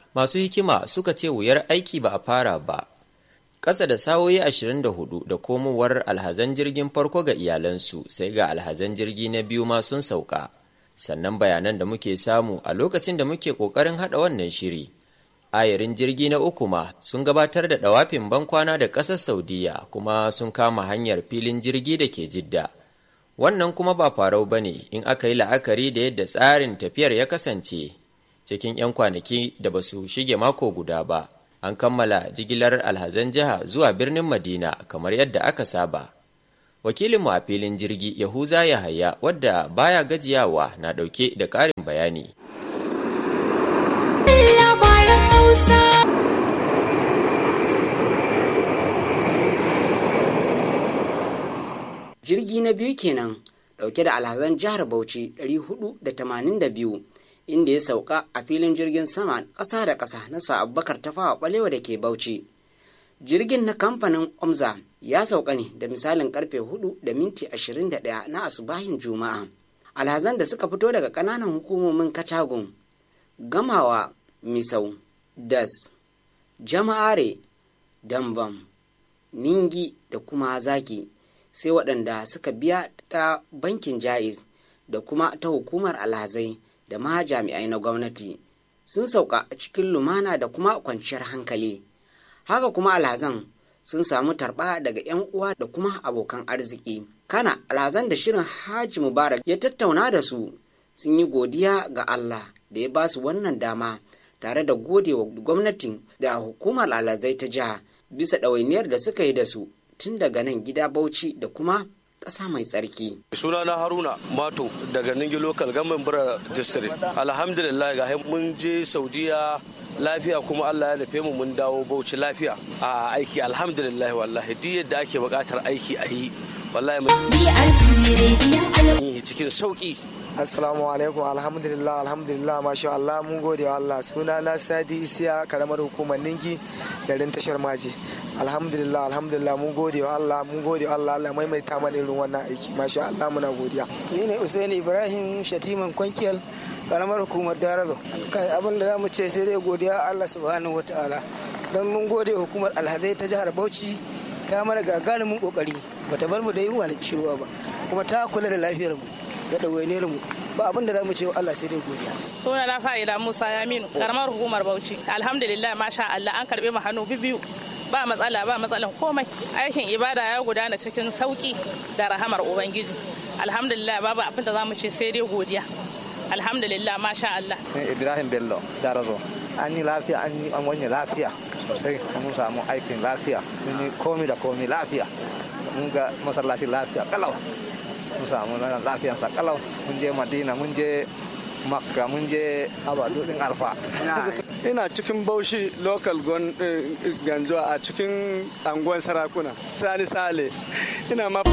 masu hikima suka ce wuyar aiki ba a fara ba ƙasa da sawoyi 24 da komowar alhazan jirgin farko ga iyalansu sai ga alhazan jirgi na biyu ma sun sauka sannan bayanan da muke samu a lokacin da muke ƙoƙarin haɗa wannan shiri ayarin jirgi na uku ma sun gabatar da ɗawafin bankwana da ƙasar saudiya kuma sun kama hanyar filin jirgi da ke jidda wannan kuma ba farau ba ne in aka yi la'akari da yadda tsarin tafiyar ya kasance cikin 'yan kwanaki da ba su shige mako guda ba an kammala jigilar alhazan jiha zuwa birnin madina kamar yadda aka saba wakilinmu a filin jirgi yahuza yahaya wadda baya gajiyawa na ɗauke da ƙarin bayani jirgi na biyu kenan dauke da alhazan jihar bauchi 482 inda ya sauka a filin jirgin sama ƙasa da ƙasa na sa abubakar tafawa balewa da ke bauchi jirgin na kamfanin omza ya sauka ne da misalin karfe 4 da minti 21 na asubahin juma'a alhazan da suka fito daga ƙananan hukumomin katagun gamawa misau das jama'are dambam ningi da kuma zaki sai waɗanda suka biya ta bankin ja'iz da kuma ta hukumar alhazai da ma jami'ai na gwamnati sun sauka a cikin lumana da kuma kwanciyar hankali haka kuma alhazan sun samu tarba daga 'yan uwa da kuma abokan arziki kana alhazan da shirin haji mubarak ya tattauna da su sun yi godiya ga allah da ya ba su wannan dama tare da gode wa gwamnatin da hukumar alhazai ta jiha bisa ɗawainiyar da suka yi da su tun daga nan gida bauchi da kuma ƙasa mai tsarki. sunana haruna mato daga ningi local government bura district alhamdulillah ga mun je saudiya lafiya kuma allah ya nufe mu mun dawo bauchi lafiya a aiki alhamdulillah wallahi duk yadda ake buƙatar aiki a yi wallahi mun yi cikin sauƙi assalamu alaikum alhamdulillah alhamdulillah masha Allah mun gode wa Allah suna na sadi isiya karamar hukumar ningi garin tashar maji alhamdulillah alhamdulillah mun gode wa Allah mun gode wa Allah Allah maimaita mana irin wannan aiki masha Allah muna godiya ni ne Usaini Ibrahim Shatiman Kwankiyal karamar hukumar Darazo kai abin da zamu ce sai dai godiya Allah subhanahu wataala don mun gode hukumar alhazai ta jihar Bauchi ta mana gagarumin kokari bata bar mu da yunwa da ciwo ba kuma ta kula da lafiyar mu da ɗawainiyar mu ba abin da za mu ce wa Allah sai dai godiya. Suna na fa'ida Musa Yaminu karamar hukumar Bauchi alhamdulillah masha Allah an karbe mu hannu biyu ba matsala ba matsalan komai aikin ibada ya gudana cikin sauki da rahamar ubangiji alhamdulillah babu abin da za mu ce sai dai godiya alhamdulillah masha Allah. Ibrahim Bello Darazo an yi lafiya an yi an wani lafiya sosai mun samu aikin lafiya mun yi komi da komi lafiya mun ga masallaci lafiya kalau mun samu lafiyansa kalau mun je madina mun je makka mun je abadudin alfa ina cikin baushi local ganjo a cikin anguwan sarakuna sani sale ina ma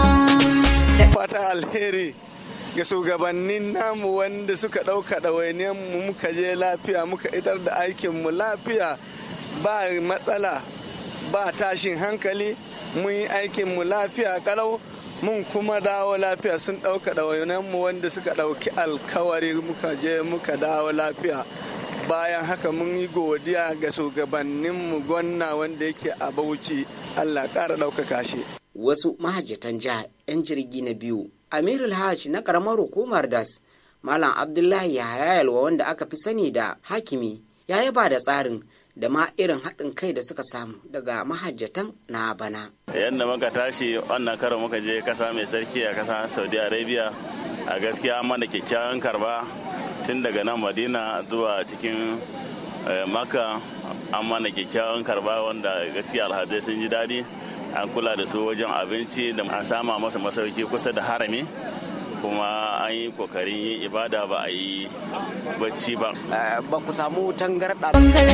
fata alheri ga shugabannin namu wanda suka ɗauka ɗawainiyar mu muka je lafiya muka idar da aikinmu lafiya ba matsala ba tashin hankali mun yi aikinmu lafiya kalau mun kuma dawo lafiya sun ɗauka mu wanda suka ɗauki alkawari muka je muka dawo lafiya bayan haka mun yi godiya ga shugabanninmu gwamna wanda yake a bauchi allah ƙara ɗaukaka shi wasu mahajjatan jiha 'yan jirgi na biyu amirul hajj na ƙaramar hukumar das malam abdullahi yahaya yalwa wanda aka fi sani da hakimi ya yaba da tsarin da ma irin haɗin kai da suka samu daga mahajjatan na bana. Yadda muka tashi wannan karo muka je kasa mai sarki a kasa Saudi Arabia a gaskiya an mana kyakkyawan karba tun daga nan Madina zuwa cikin Maka an mana kyakkyawan karba wanda gaskiya alhazai sun ji daɗi an kula da su wajen abinci da an sama masa masauki kusa da harami kuma an yi kokarin yin ibada ba a yi bacci ba. Ba ku samu tangarɗa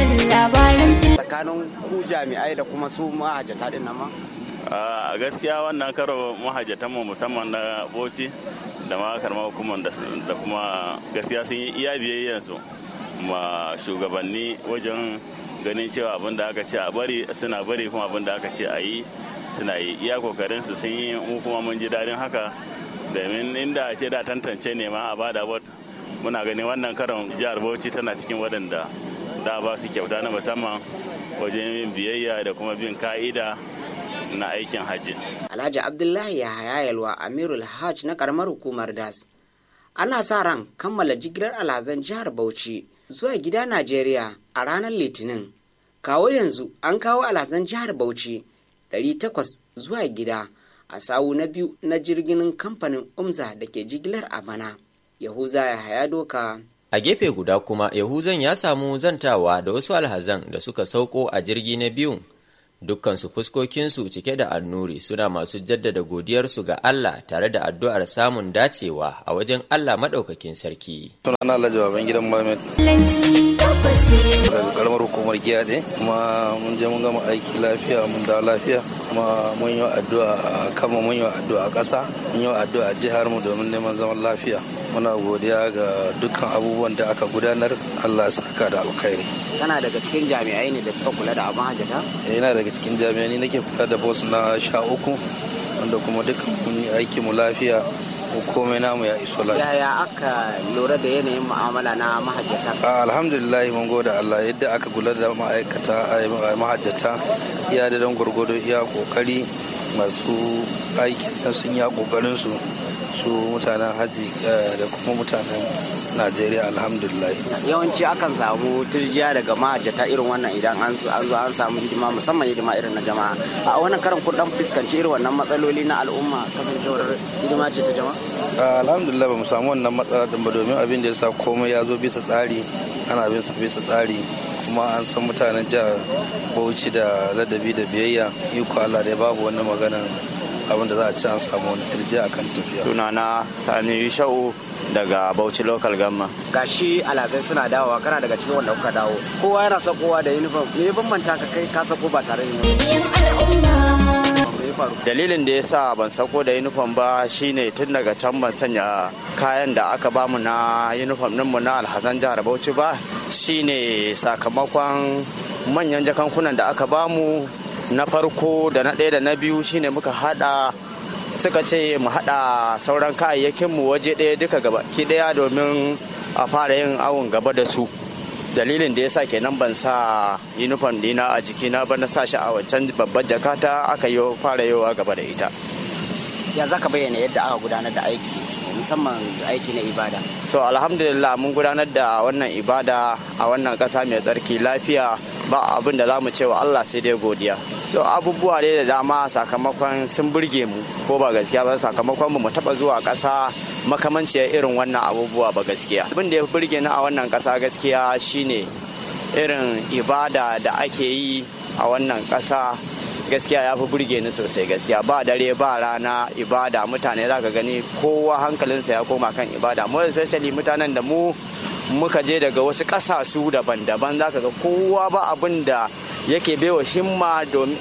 tsakanin ku jami'ai da kuma su mahajjata din nan ma? A gaskiya wannan karo mahajjatanmu musamman na boci da ma karma hukumar da kuma gaskiya sun yi iya biyayyansu ma shugabanni wajen ganin cewa abin da aka ce a bari suna bari kuma abin da aka ce a yi suna yi iya kokarinsu sun yi mu kuma mun ji daɗin haka domin inda ce da tantance ne ma a bada bot muna ganin wannan karon jihar bauchi tana cikin waɗanda da ba su kyauta na musamman wajen yin biyayya da kuma bin ka'ida na aikin hajji. Alhaji Abdullahi Yahaya Yalwa Amirul Hajj na karamar hukumar DAS. Ana sa ran kammala jigilar alhazan jihar Bauchi zuwa gida Najeriya a ranar Litinin. Kawo yanzu an kawo alhazan jihar Bauchi 800 zuwa gida a sawu na biyu na jirgin kamfanin Umza da ke jigilar a bana. Yahuza Yahaya Doka A gefe guda kuma Yahuzan ya samu zantawa da wasu alhazan da suka sauko a jirgi na biyun dukkansu fuskokinsu cike da annuri suna masu jaddada godiyarsu ga Allah tare da addu'ar samun dacewa a wajen Allah maɗaukakin sarki. Sunana Alhaji Baban gidan Mohammed. Daga karamar hukumar Giyaɗe kuma mun je mun gama aiki lafiya mun da lafiya kuma mun yi addu'a a kama mun yi addu'a a ƙasa mun yi addu'a a jihar mu domin neman zaman lafiya. Muna godiya ga dukkan abubuwan da aka gudanar Allah saka da alkhairi. Kana daga cikin jami'ai ne da suka kula da abin hajjata? Yana daga cikin jami'ai ni nake kula da boss na sha uku wanda kuma dukkan mun yi aiki mu lafiya komai namu ya iso lafiya. Yaya aka lura da yanayin mu'amala na mahajjata? Alhamdulillah mun gode Allah yadda aka kula da ma'aikata mahajjata iya da don gwargwado iya kokari masu aiki sun ya kokarin su su mutanen hajji da kuma mutanen najeriya alhamdulillah yawanci akan samu turjiya daga mahajjata irin wannan idan an zo an samu hidima musamman hidima irin na jama'a a wannan karan kun dan fuskanci irin wannan matsaloli na al'umma kasancewar hidima ce ta jama'a alhamdulillah ba mu samu wannan matsala din ba domin abin da ya sa komai ya zo bisa tsari ana bin sa bisa tsari kuma an san mutanen jihar bauchi da ladabi da biyayya iko allah dai babu wannan maganan abin da za a ci an samu wani turjiya akan tafiya sunana sani sha'u daga bauchi local gamma gashi alazai suna dawowa kana daga cikin wanda kuka dawo kowa yana sakowa da uniform me ya bambanta ka kai ka sako ba tare da dalilin da ya sa ban sako da uniform ba shine tun daga can ban sanya kayan da aka bamu na uniform mu na alhazan jihar bauchi ba shine sakamakon manyan jakankunan da aka bamu na farko da na ɗaya da na biyu shine muka hada suka ce mu hada sauran kayayyakinmu waje ɗaya duka gaba ki ɗaya domin a fara yin awon gaba da su dalilin da ya sa kenan ban sa uniform dina a jikina ba na sa shi a wancan babbar jakata aka yi fara yowa gaba da ita ya za ka bayyana yadda aka gudanar da aiki musamman aiki na ibada so alhamdulillah mun gudanar da wannan ibada a wannan ƙasa mai tsarki lafiya ba abin da za mu ce wa Allah sai dai godiya so abubuwa ne da dama sakamakon sun burge mu ko ba gaskiya ba sakamakon mu taba zuwa ƙasa makamanciyar irin wannan abubuwa ba gaskiya abin da ya burge ni a wannan ƙasa gaskiya shine irin ibada da ake yi a wannan ƙasa gaskiya ya fi burge ni sosai gaskiya ba dare ba rana ibada mutane za ka gani kowa hankalinsa ya koma kan ibada mu especially mutanen da mu muka je daga wasu ƙasasu daban-daban za ka ga kowa ba abin da yake baiwa himma domin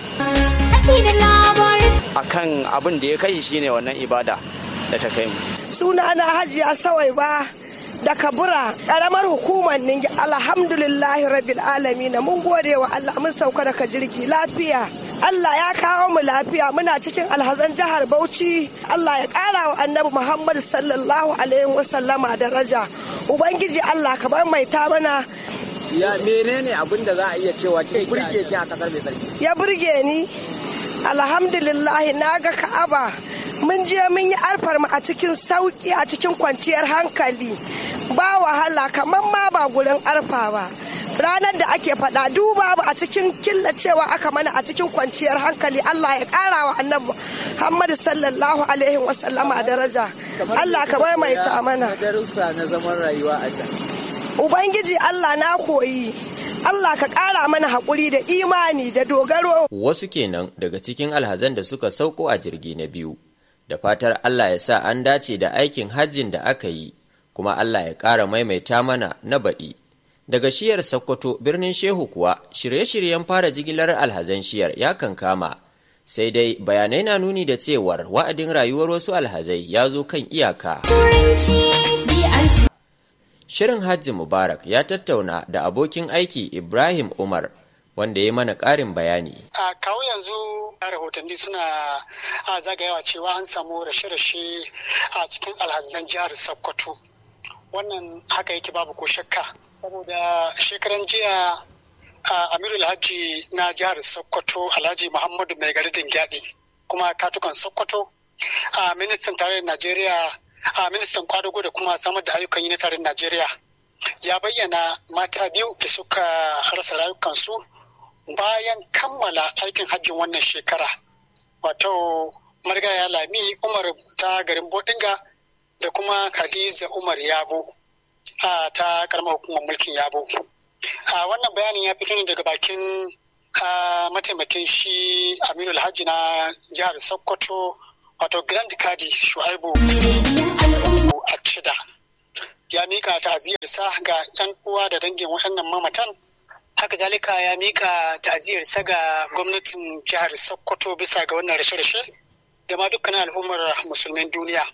akan abin da ya kai shine wannan ibada da ta kai mu suna na hajiya sawai ba da kabura karamar hukumar ningi alhamdulillahi rabbil alamin mun gode wa Allah mun sauka daga jirgi lafiya Allah ya kawo mu lafiya muna cikin alhazan jihar Bauchi Allah ya kara wa annabi Muhammad sallallahu alaihi wasallama daraja ubangiji Allah ka bar mai ta mana ya menene abin da za a iya cewa ke burge ki a kasar mai tsarki ya burge ni alhamdulillah na ga ka'aba mun je mun yi alfarma a cikin sauki a cikin kwanciyar hankali ba wahala kamar ma ba gurin arfa ba ranar da ake faɗa duba ba a cikin killacewa aka mana a cikin kwanciyar hankali Allah ya ƙara wa annabi Muhammadu sallallahu alaihi wasallama daraja Allah ka maimaita mana darussa na zaman rayuwa a can Ubangiji Allah na koyi Allah ka ƙara mana haƙuri da imani da dogaro wasu kenan daga cikin alhazan da suka sauko a jirgi na biyu da fatar Allah ya sa an dace da aikin hajjin da aka yi kuma Allah ya ƙara maimaita mana na baɗi daga shiyar sokoto birnin shehu kuwa shirye-shiryen fara jigilar alhazan shiyar ya kankama sai dai bayanai na nuni da cewar wa'adin rayuwar wasu alhazai ya zo kan iyaka shirin hajji mubarak ya tattauna da abokin aiki ibrahim umar wanda ya mana ƙarin bayani a kawo yanzu rahotanni suna a zagayawa cewa an samu rashe-rashe a cikin alhazan jihar sokoto wannan haka yake babu ko shakka saboda shekaran jiya a amiru alhaji na jihar sokoto alhaji muhammadu mai gari dingyadi kuma katukan sokoto a ministan tarayyar najeriya a ministan kwadago da kuma samar da ayyukan yi na tarayyar najeriya ya bayyana mata biyu da suka rasa rayukansu bayan kammala aikin hajjin wannan shekara wato marigaya lami umar ta garin bodinga da kuma hadiza umar yabo ta karamar hukumar mulkin yabo a wannan bayanin ya fito ne daga bakin mataimakin shi aminu alhaji na jihar sokoto wato grand kadi shu'aibu a cida ya mika ta'aziyarsa ga 'yan uwa da dangin waɗannan mamatan haka zalika ya mika ta'aziyarsa ga gwamnatin jihar sokoto bisa ga wannan rashe-rashe da ma dukkanin al'ummar musulmin duniya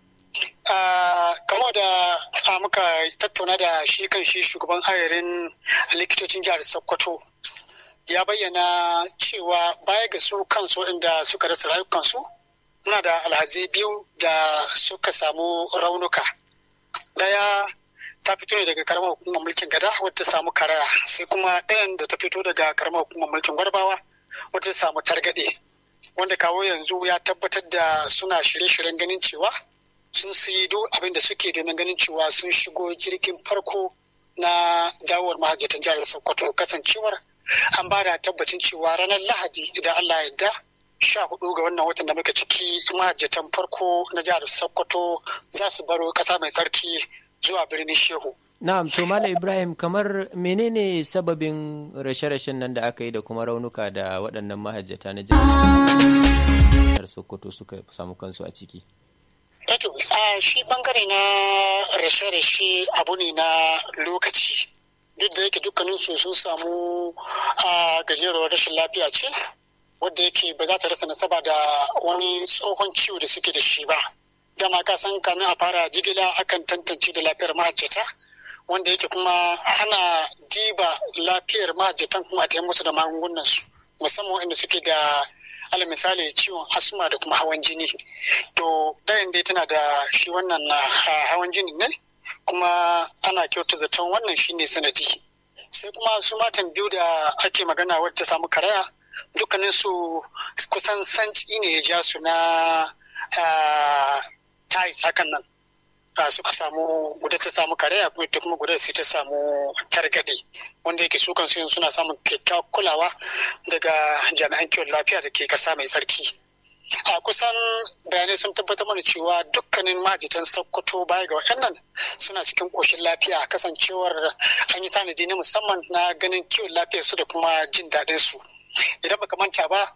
kamar da muka tattauna da shi kan shi shugaban ayarin likitocin jihar sokoto ya bayyana cewa baya ga su kansu inda suka rasa rayukansu muna da alhazi biyu da suka samu raunuka daya ta fito ne daga karamar hukumar mulkin gada wadda samu karaya sai kuma ɗayan da ta fito daga karamar hukumar mulkin gwarbawa wadda samu targaɗe wanda kawo yanzu ya tabbatar da suna shirye-shiryen ganin cewa sun sayi duk abin da suke domin ganin cewa sun shigo jirgin farko na dawowar mahajjatan jihar sokoto kasancewar an ba da tabbacin cewa ranar lahadi idan allah ya sha hudu ga wannan watan da muka ciki mahajjatan farko na jihar sokoto za su baro kasa mai tsarki zuwa birnin shehu na'am to mala ibrahim kamar menene sababin rashe-rashen nan da aka yi da kuma raunuka da waɗannan mahajjata na jihar sokoto suka samu kansu a ciki Eto, a shi bangare na rashe-rashe abu ne na lokaci. Duk da yake dukkaninsu sun samu a gajeruwar rashin lafiya ce, wadda yake ba za ta rasa nasaba da wani tsohon ciwo da suke da shi ba. Dama ka san kamin a fara jigila akan tantance da lafiyar mahajjata, wanda yake kuma ana diba lafiyar mahajjatan kuma a musu da magungunansu, musamman wanda suke da ala misali ciwon asma da kuma hawan jini to ɗayan dai tana da shi wannan hawan jini ne kuma ana kyauta zaton wannan shine sanadi sai kuma su matan biyu da ake magana wadda ta samu karaya dukkanin su kusan sanci ne ya ja su na tais hakan nan suka samu guda ta samu karaya ita kuma guda sai ta samu targaɗe wanda yake su kansu suna samun kyakkyawar kulawa daga jami'an kiwon lafiya da ke kasa mai tsarki a kusan bayanai sun tabbatar mana cewa dukkanin majitan sokoto baya ga waɗannan suna cikin ƙoshin lafiya kasancewar an yi tanadi na musamman na ganin kiwon lafiyar su da kuma jin daɗin su idan baka manta ba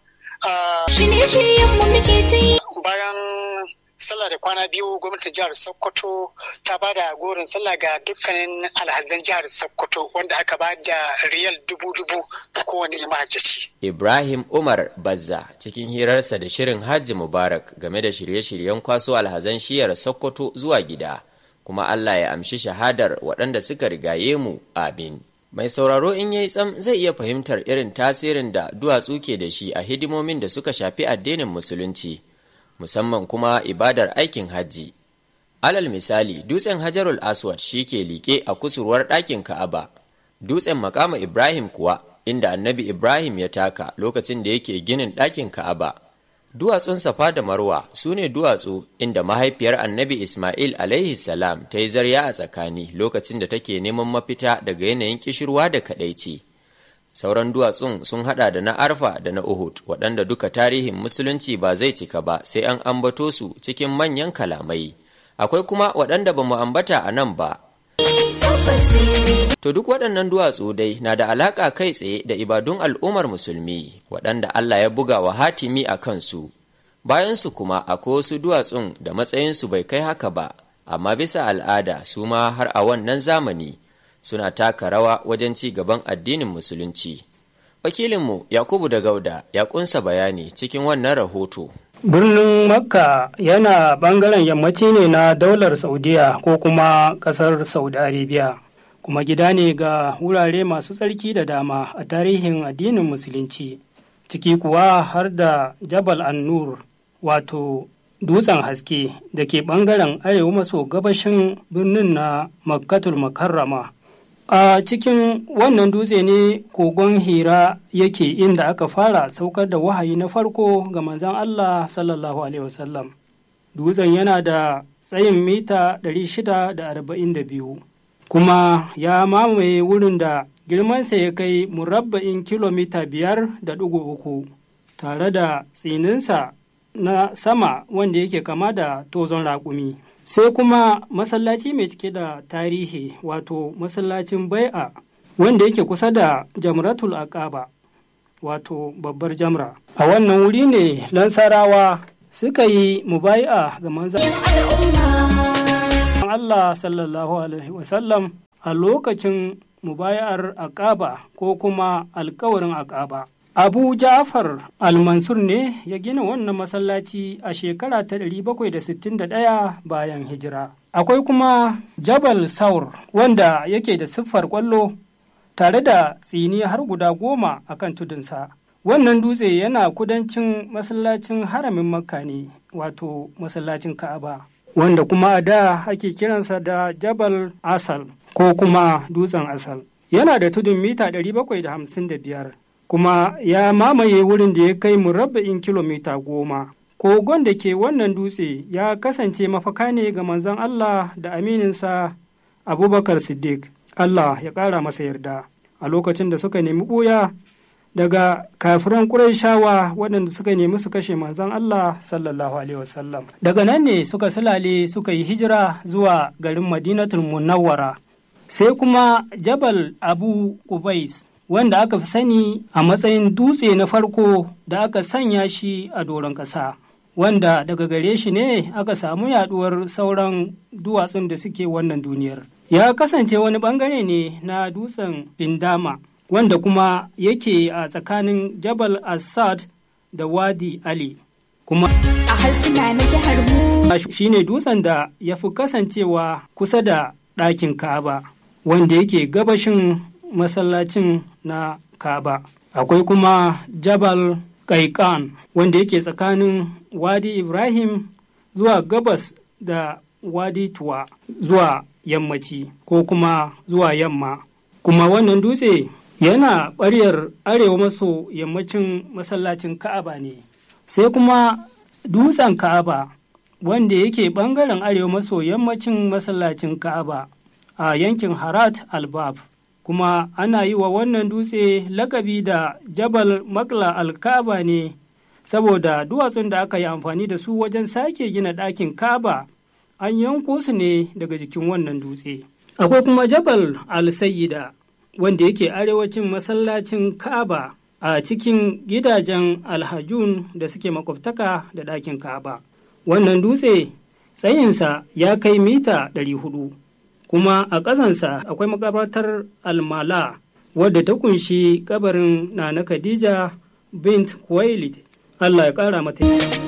bayan sallah da kwana biyu gwamnatin jihar sokoto ta ba da gorin sallah ga dukkanin alhazan jihar sokoto wanda aka ba da riyal dubu-dubu ga kowane mahajjaci. ibrahim umar bazza cikin hirarsa da shirin hajji mubarak game da shirye-shiryen kwaso alhazan shiyar sokoto zuwa gida kuma allah ya amshi shahadar waɗanda suka rigaye mu amin mai sauraro in yayi tsam zai iya fahimtar irin tasirin da duwatsu ke da shi a hidimomin da suka shafi addinin musulunci musamman kuma ibadar aikin hajji. Alal misali, dutsen Hajarul Aswad shi ke liƙe a kusurwar ɗakin Ka'aba. Dutsen makama Ibrahim kuwa, inda annabi Ibrahim ya taka lokacin da yake ginin ɗakin Ka'aba. Duwatsun Safa da Marwa su ne duwatsu inda mahaifiyar annabi Ismail alaihi salam ta yi zarya a tsakani lokacin da take neman mafita daga yanayin kishirwa da kaɗaici. sauran duwatsun sun hada da na arfa da na uhud waɗanda duka tarihin musulunci ba zai cika ba sai an ambato su cikin manyan kalamai akwai kuma waɗanda ba mu ambata a nan ba to duk waɗannan duwatsu dai na da alaƙa kai tsaye da ibadun al'ummar musulmi waɗanda allah ya buga wa hatimi a kansu bayansu kuma akwai wasu duwatsun da matsayinsu bai kai haka ba amma bisa al'ada su ma har a wannan zamani suna taka rawa wajen ci gaban addinin musulunci. Wakilinmu Yakubu da Gauda ya kunsa bayani cikin wannan rahoto. Birnin Makka yana bangaren yammaci ne na daular Saudiya ko kuma kasar Saudi Arabia, kuma gida ne ga wurare masu tsarki da dama a tarihin addinin musulunci, ciki kuwa har da Jabal An-Nur wato dutsen haske da ke bangaren arewa maso gabashin birnin na Makkatul Makarrama. a cikin wannan dutse ne kogon hira yake inda aka fara saukar da wahayi na farko ga manzan Allah sallallahu alaihi wasallam dutsen yana da tsayin mita 642 kuma ya mamaye wurin da girmansa ya kai murabba'in kilomita biyar da ɗigo uku tare da tsininsa na sama wanda yake kama da tozon raƙumi sai kuma masallaci mai cike da tarihi wato masallacin bai'a wanda yake kusa da jamratul aqaba wato babbar jamra a wannan wuri ne lansarawa suka yi mubai'a ga manzan Allah sallallahu alaihi wasallam a lokacin mubayar aqaba ko kuma alkawarin aqaba Abu Ja'far al-Mansur ne ya gina wannan masallaci a shekara ta 761 bayan hijira. Akwai kuma Jabal Saur wanda yake da siffar kwallo tare da tsini har guda goma a kan tudunsa. Wannan dutse yana kudancin masallacin haramin Makka ne, wato masallacin Ka'aba, wanda kuma a da ake kiransa da Jabal Asal ko kuma dutsen Asal. Yana da tudun mita 755. kuma ya mamaye wurin da ya kai murabba'in kilomita goma. Kogon da ke wannan dutse ya kasance mafaka ne ga manzon Allah da amininsa Abubakar Siddiq, Allah ya ƙara masa yarda, a lokacin da suka nemi ɓuya daga kafiran ƙuraishawa waɗanda suka nemi su kashe manzon Allah sallallahu Alaihi wasallam. Daga nan ne suka silale suka yi hijira zuwa garin Madinatul Munawwara. Sai kuma Jabal Abu Qubais wanda aka fi sani a matsayin dutse na farko da aka sanya shi a doron ƙasa, wanda daga gare shi ne aka samu yaduwar sauran duwatsun da suke wannan duniyar. Ya kasance wani bangare ne na dutsen Bindama, wanda kuma yake a tsakanin Jabal Assad da Wadi Ali. Kuma a harsuna na jihar mu shi ne dutsen da ya fi kasancewa kusa da ɗakin Ka'aba, wanda yake gabashin masallacin na Kaba. Akwai kuma Jabal Kaikan wanda yake tsakanin Wadi Ibrahim zuwa gabas da Wadi Tuwa zuwa yammaci ko kuma zuwa yamma. Kuma wannan dutse yana ɓaryar arewa maso yammacin masallacin Ka'aba ne. Sai kuma dutsen Ka'aba wanda yake ɓangaren arewa maso yammacin masallacin Ka'aba a yankin Harat Albab. kuma ana yi wa wannan dutse lakabi da jabal makla alkaba ne saboda duwatsun da aka yi amfani da su wajen sake gina ɗakin kaba an yanko su ne daga jikin wannan dutse akwai kuma jabal al-sayyida wanda yake arewacin masallacin kaba a cikin gidajen alhajun da suke makwabtaka da ɗakin kaba wannan dutse tsayinsa ya kai mita 400 kuma a ƙasansa akwai makabartar almala wadda ta kunshi kabarin na khadija bint kuwailit allah ya ƙara mata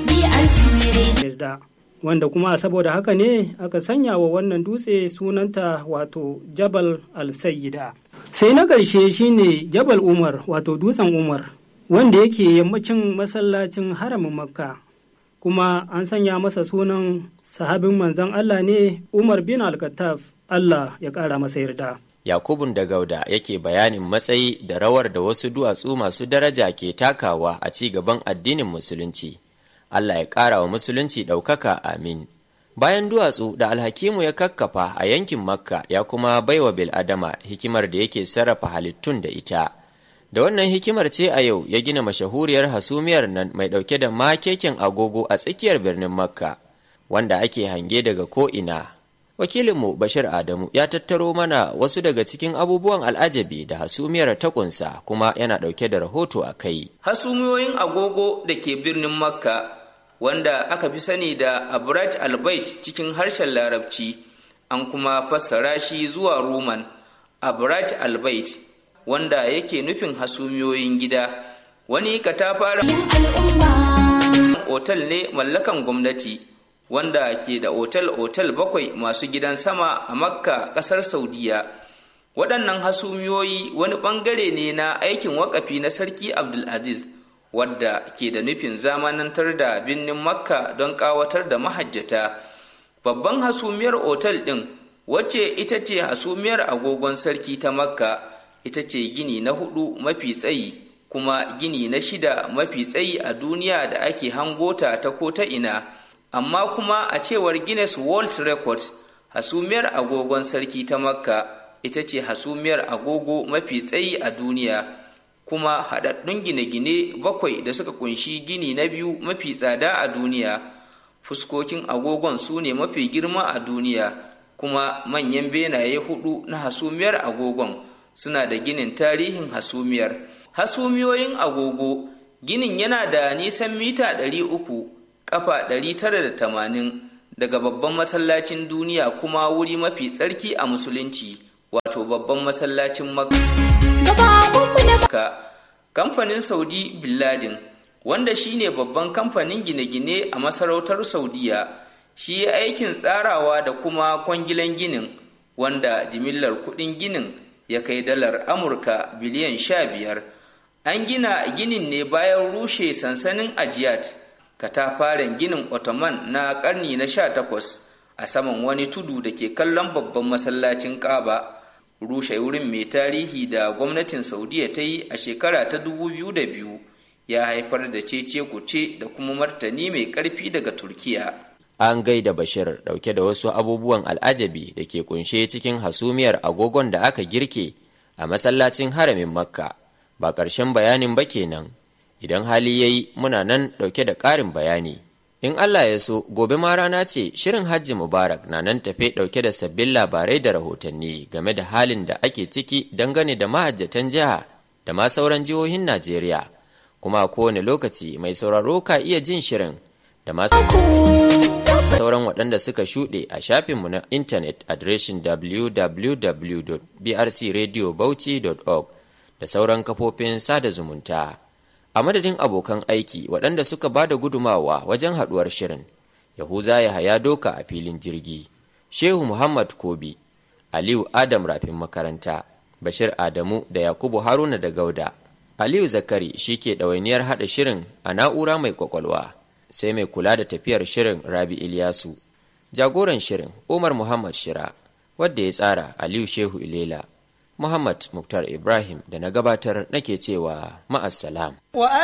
yarda wanda kuma saboda haka ne aka sanya wa wannan dutse sunanta wato jabal al-sayyida sai na ƙarshe shine jabal umar wato dutsen umar wanda yake yammacin masallacin haramin makka kuma an sanya masa sunan sahabin manzon allah ne umar bin al-khattab Allah ya ƙara masa yarda. Yakubun da Gauda yake bayanin matsayi da rawar da wasu duwatsu masu daraja ke takawa a ci gaban addinin Musulunci. Allah ya ƙara wa Musulunci ɗaukaka amin. Bayan duwatsu da alhakimu ya kakkafa a yankin Makka ya kuma baiwa Bil'adama hikimar da yake sarrafa halittun da ita. Da wannan hikimar ce a yau ya gina mashahuriyar hasumiyar nan mai ɗauke da makekin agogo a tsakiyar birnin Makka, wanda ake hange daga ko'ina wakilinmu bashir adamu ya tattaro mana wasu daga cikin abubuwan al'ajabi da hasumiyar ta kunsa kuma yana ɗauke da rahoto a kai hasumiyoyin agogo da ke birnin makka wanda aka fi sani da abrat albait cikin harshen larabci an kuma fassara shi zuwa roman abrat albait wanda yake nufin hasumiyoyin gida wani katafaren otal ne mallakan gwamnati wanda ke da otal-otal bakwai masu gidan sama a makka ƙasar saudiya waɗannan hasumiyoyi wani ɓangare ne na aikin wakafi na sarki abdulaziz wadda ke da nufin zamanantar da birnin makka don ƙawatar da mahajjata babban hasumiyar otal ɗin wacce ita ce hasumiyar agogon sarki ta makka ita ce gini na hudu mafi tsayi kuma gini na shida mafi tsayi a duniya da ake hangota ta ko ta ina amma kuma a cewar guinness world records hasumiyar agogon sarki ta makka ita ce hasumiyar agogo mafi tsayi a duniya kuma haɗaɗɗun gine-gine bakwai da suka kunshi gini na biyu mafi tsada a duniya fuskokin agogon su ne mafi girma a duniya kuma manyan benaye hudu na hasumiyar agogon suna da ginin tarihin hasumiyar hasumiyoyin agogo ginin yana da nisan mita 300 kafa 980 daga babban masallacin duniya kuma wuri mafi tsarki a musulunci wato babban masallacin makka kamfanin saudi billadin wanda shine babban kamfanin gine-gine a masarautar saudiya shi ya aikin tsarawa da kuma kwangilan ginin wanda jimillar kudin ginin ya kai dalar amurka biliyan sha biyar an gina ginin ne bayan rushe sansanin ajiyat katafaren ginin ottoman na karni na sha takwas a saman wani tudu da ke kallon babban masallacin kaba rushe wurin mai tarihi da gwamnatin saudiya ta yi a shekara ta 2002 ya haifar da cece kuce da kuma martani mai karfi daga turkiya an gaida bashir dauke da wasu abubuwan al'ajabi da ke kunshe cikin hasumiyar agogon da aka girke a masallacin haramin makka ba ƙarshen bayanin ba kenan idan hali ya yi muna nan dauke da ƙarin bayani in allah ya so gobe ma rana ce shirin hajji mubarak na nan tafe dauke da sabbin labarai da rahotanni game da halin da ake ciki dangane da mahajjatan jiha da ma sauran jihohin najeriya kuma a kowane lokaci mai sauraro ka iya jin shirin da masu sauran waɗanda suka shuɗe a shafinmu na intanet adireshin www.brcradiobauchi.org da sauran kafofin sada zumunta a madadin abokan aiki waɗanda suka ba da gudumawa wajen haɗuwar shirin yahuza ya haya doka a filin jirgi shehu muhammad kobi aliyu adam rafin makaranta bashir adamu da yakubu haruna da gauda aliyu zakari shi ke ɗawainiyar haɗa shirin a na'ura mai kwakwalwa sai mai kula da tafiyar shirin rabi ilyasu jagoran shirin umar muhammad shira wadda ya tsara aliyu shehu ilela muhammad muktar ibrahim da na gabatar nake cewa ma'assalam